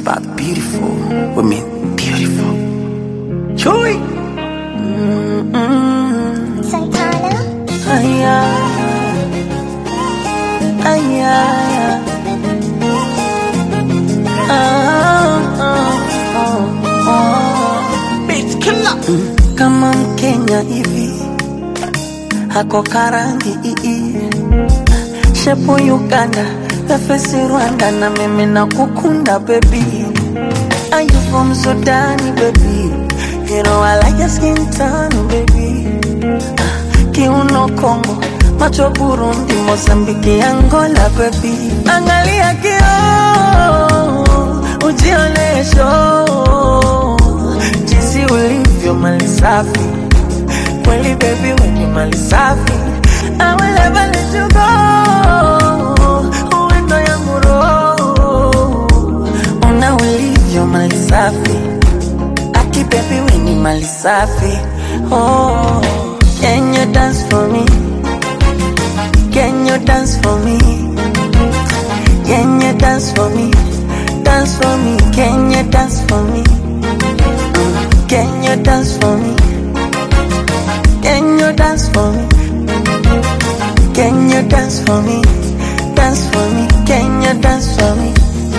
about beautiful women, beautiful. Joy. Santana, Aya, aya, ah, ah, ah, ah. Beat killer. Kama Mkenya hivi hako karangi ii shepo Uganda nafesi Rwanda na mimi na kukunda baby Are you from Sudan baby You know I like your skin tone baby kiuno Kongo, macho Burundi, Mozambiki, Angola, baby. Angalia kio, ujionesho jinsi ulivyo mali safi, kweli baby, wenye mali safi. I will never let you go, uwendo yangu roho, una ulivyo mali safi Aki baby we ni mali safi Oh Can you dance for me? Can you dance for me? Can you dance for me? Dance for me Can you dance for me? Mm. Can you dance for me? Can you dance for me? Can you dance for me? Dance for me Can you dance for me?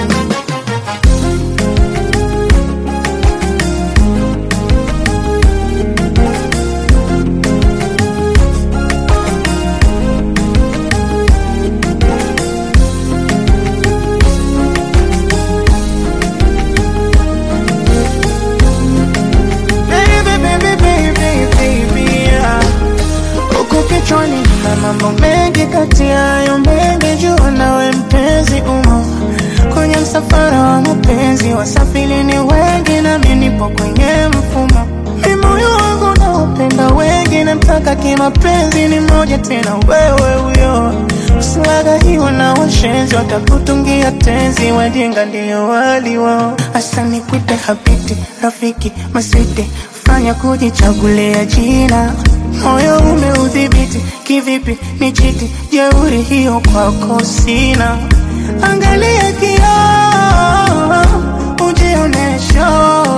Baby, baby, baby, baby, yeah. Huku kichwani na mambo mengi kati yayo mengi jua nawe mpenzi umo kwenye msafara wa mapenzi wasafiri ni wengi nami nipo kwenye mfumo mi moyo wangu naupenda wengi namtaka kimapenzi ni moja tena wewe huyo usiwagahiwa na washenzi watakutungia tenzi wajinga ndio wali wao hasa nikwite habiti rafiki maswiti fanya kujichagulia jina moyo umeudhibiti kivipi ni chiti jeuri hiyo kwako sina angalia kioo ujionesho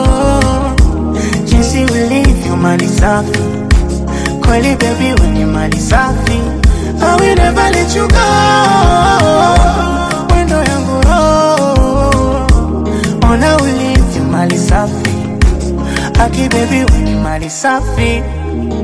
jinsi ulivyo mali safi kweli baby wenye mali safi I will never let you go wendo yangu roho ona ulivyo mali safi aki baby wenye mali safi